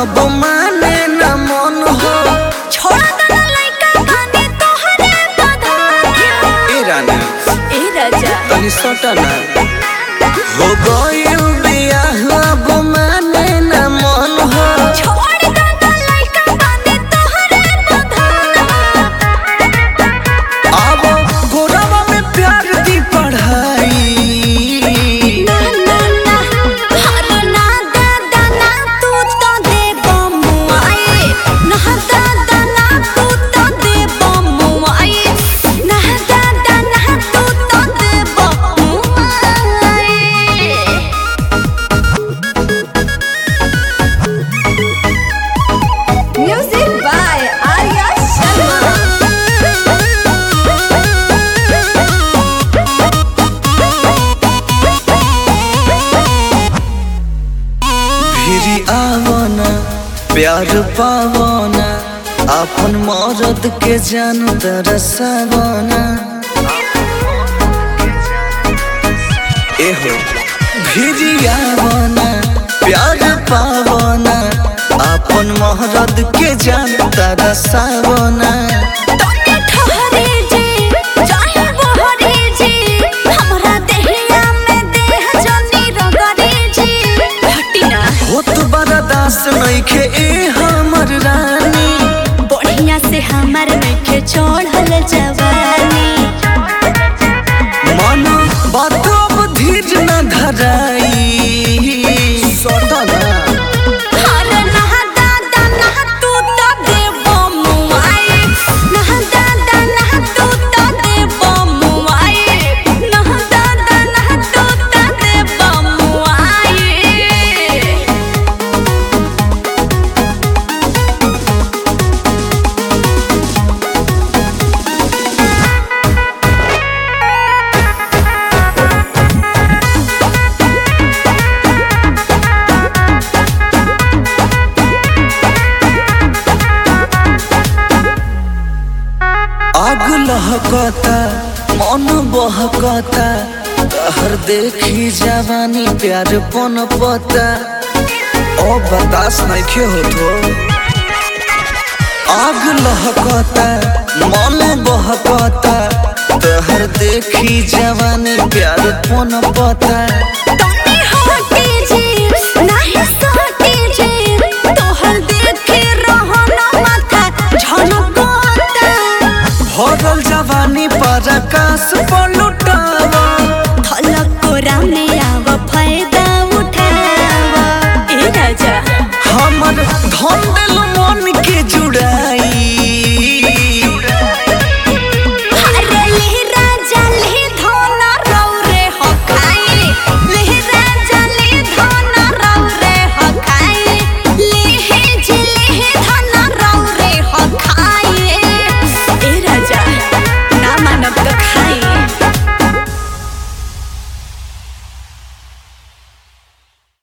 अब माने न मन हो छोड़ दना लइका बानी तोहरे बधाना ए रानी ए राजा तनी सटा ना हो गइल बियाह अब माने न मन हो छोड़ दना लइका बानी तोहरे बधाना अब गोरवा में प्यार दी पढ़ाई ना ना ना हर ना दादा ना तू तो दे बमुआई ना दादा ना तू तो दे बमुआई ना दादा ना तू तो दे बमुआई Music by Arya Sharma. फिरी आवना प्यार पावना अपन मरद के जान तरसवना एहो फिरी आवना प्यार पावना अपन मरद के जान तरसवना तोने ठहरे जे चाहे बहरे जे हमरा देहिया में देह जनी रगरे जे हटिना होत बड़ा दास नइखे ए हमर रानी बढ़िया से हमर नखे चढ़ल जवानी मन बात अब धीर न धराई सटना हर नहा दादा नहा तू तो दे बमुआई नहा दादा नहा तू तो दे बमुआई नहा दादा नहा तू तो दे बमुआई आग लहकता मन बहकता तहर देखी जवानी प्यार पन पता ओ बतास नइखे होतो आग लहकता मन बहकता तहर देखी जवानी प्यार पन पता तोनी हटे जे नाही सटे जे तोहर देखे रहना माथा झनकोता भरल जवानी पर आकाश पलटावा थलक कोरा में आव फायदा उठावा ए राजा हमर धन